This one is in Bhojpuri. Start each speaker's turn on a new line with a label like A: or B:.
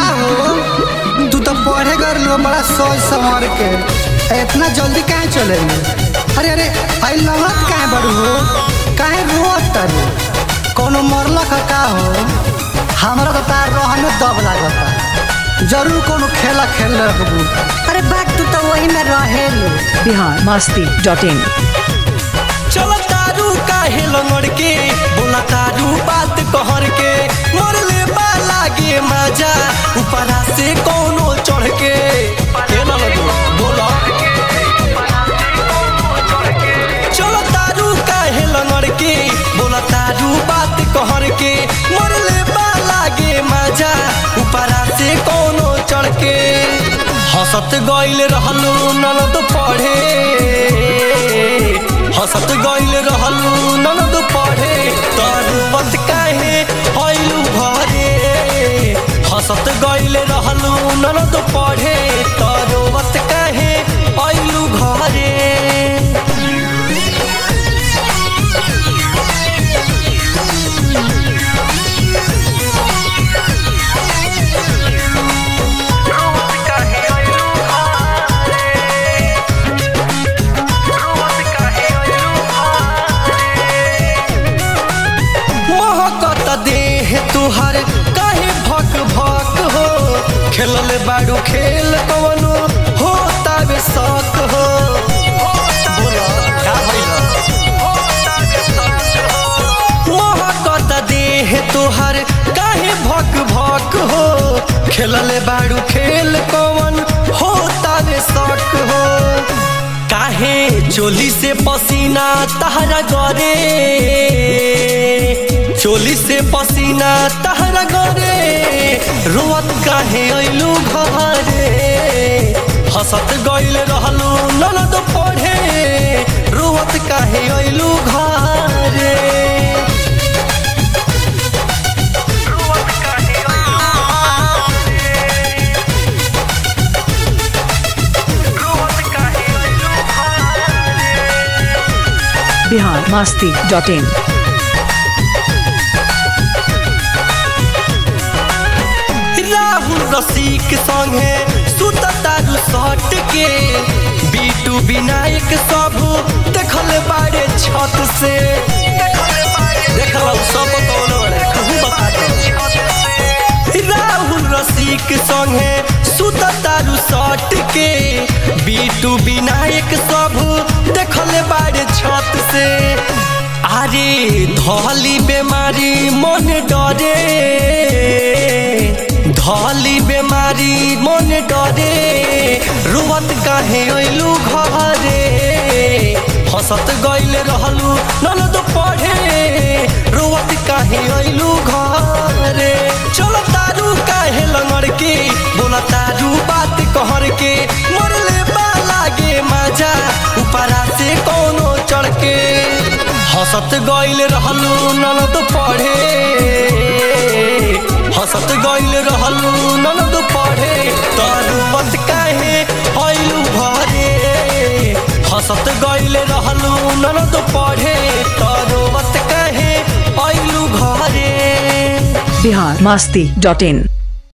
A: हो तू तो पढ़े कर लो बड़ा सोच संवर के इतना जल्दी काहे चले अरे अरे आई लगत काहे बड़ू हो काहे रोत तारू कोनो मरला का का हो हमरा तो तार रहने दब लागता जरूर कोनो खेला खेल रखबू अरे बात तू तो वही में रहेलू
B: बिहार मस्ती डॉट इन
C: चल तारू काहे लंगड़ के बोला तारू बात कहर के मरले बा लागे मजा ऊपरा से कोनो चढ़ के के ना लगो बोला चल तारू काहे लंगड़ के बोला तारू बात कहर के मरले बा लागे मजा ऊपरा से कोनो चढ़ के हंसत गइल रहलू ननद पढ़े हंसत गइल रहलू ननद पढ़े तर बत काहे हइलू घरे हंसत गइल रहलू ननद पढ़े तर बत काहे हइलू घरे महकत देह तुहर काहे भक भक हो खेलल बाड़ू खेल कवनो हो तावे शक हो बोला, का भइल? महकत देह तुहर काहे भक भक हो खेलल बाड़ू खेल कवन हो तावे शक हो काहे चोली से पसीना तहरा गरे चोली से पसीना तहरा गरे रोवत काहे अइलू घरे हंसत गइल रहलू ननद पढ़े रोवत काहे अइलू घरे
B: बिहार मस्ती डॉट इन
C: राहुल रसिक संगे सुत तारू सट के बीटू विनायक सब देखल बारे छत से देखल सब कौन बड़े कहूँ बता दो राहुल रसिक संगे सुत तारू सट के बीटू विनायक सब देखल बारे छत से अरे धली बेमारी मन डरे धली बेमारी मन डरे रुवत काहे अइलू घरे हंसत गइल रहलू ननद पढ़े रुवत काहे अइलू घरे चल तारू काहे लंगड़ के बोला तारू बात कहर के मरले बा लागे मजा ऊपरा से कोनो चढ़ के हंसत गइल रहलू ननद पढ़े हंसत गइल रहलू ननद पढ़े तर बत काहे हइलू घरे हंसत गइल रहलू ननद पढ़े तर बत काहे हइलू घरे
B: बिहार मस्ती डॉट इन